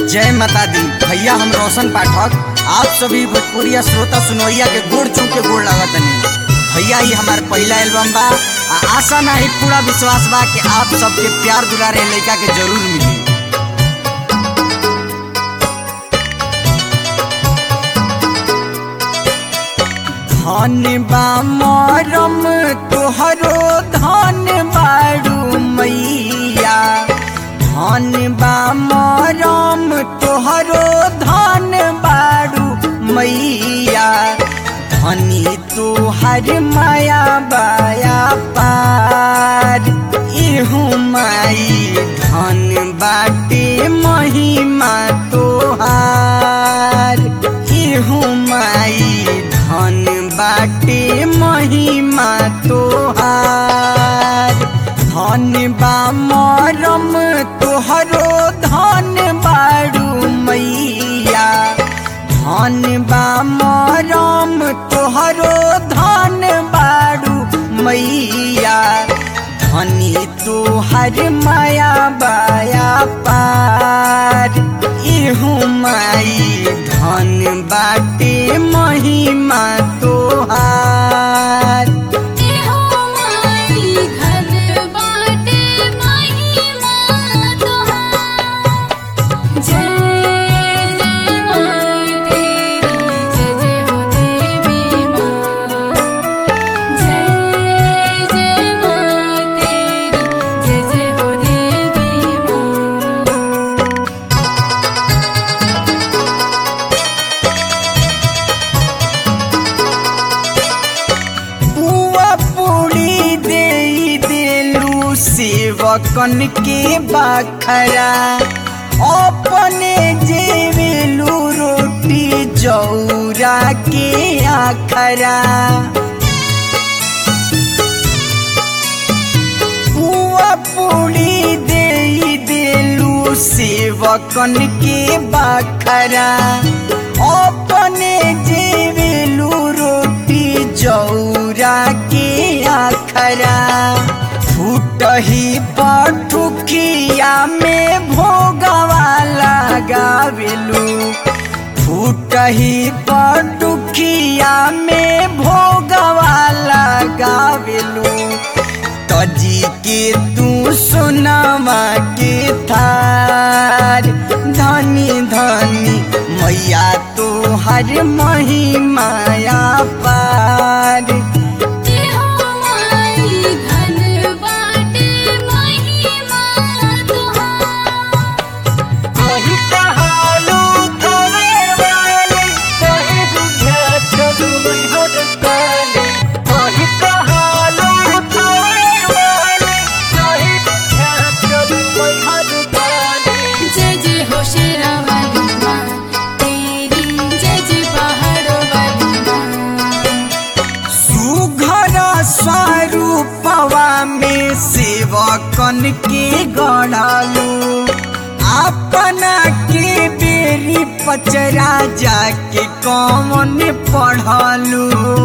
जय माता दी भैया हम रोशन पाठक आप सभी भोजपुरिया श्रोता सुनवैया के गोड़ चू के गोड़ लगतनी भैया ही हमार पहला एल्बम बा आ आशा नाही पूरा विश्वास बा कि आप सबके प्यार दुलारे लड़का के जरूर मिली धन बा मरम तोहरो धन बाड़ू मैया धन बा मरम तोहरो धन बाड़ू मैया धनी तोहर माया बाया पार इहू माई धन बाटे महिमा तोहार इहू माई धन बाटे महिमा तोहार धन बा मरम तोहरो धन बाड़ू मैया धन बा मरम तोहरो धन बाड़ू मैया धनी तोहर माया बाया पार इहू माई धन बाटे महिमा तोहार एहो माई धन बाटे महिमा तोहार जय जय माई तेरी जय जय हो देवी माँ जय जय माई तेरी जय जय हो देवी माँ बुआ पूरी दे देलू सेवकन के बाखरा अपने जेवेलू रोटी जौरा के आखरा बुआ पूरी दे देलू सेवकन के बाखरा अपने जेवेलू रोटी जौरा के आखरा फूटही पठुकिया में भोगवा लगावेलू फूटही पटुकिया में भोगवा लगावेलू तजी के तू सुनावा के थार धनी धनी मैया तो हर महिमाया पार एहो माई धन बाटे महिमा तोहार कही कहालू थोड़े वाले कहे बुझा चलू हर काले कही कहालू थोड़े वाले कहे बुझा चलू हर काले जय जय हो शेरा वाली माँ तेरी जय जय पहाड़ों वाली माँ सुघर स्वरूपवा में सेवकन के गढ़ालू अपना के बेरी पचरा जाके कौन पढ़लू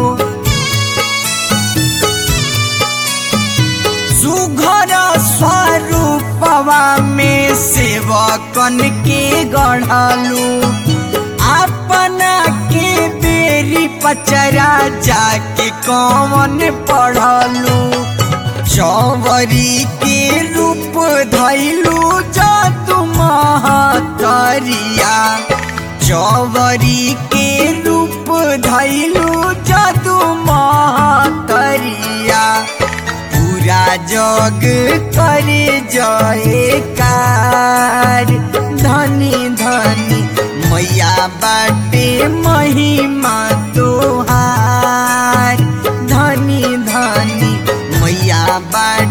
सुघर स्वरूपवा में सेवकन के गढ़ालू अपना के बेरी पचरा जाके कौन पढ़लू चौवरी के रूप धैलू जा तुम महतरिया चौवरी के रूप धैलू जादू महतरिया पूरा जग करे जयकार धनी धनी मैया बाटे महिमा तोहार धनी धनी मैया बाटे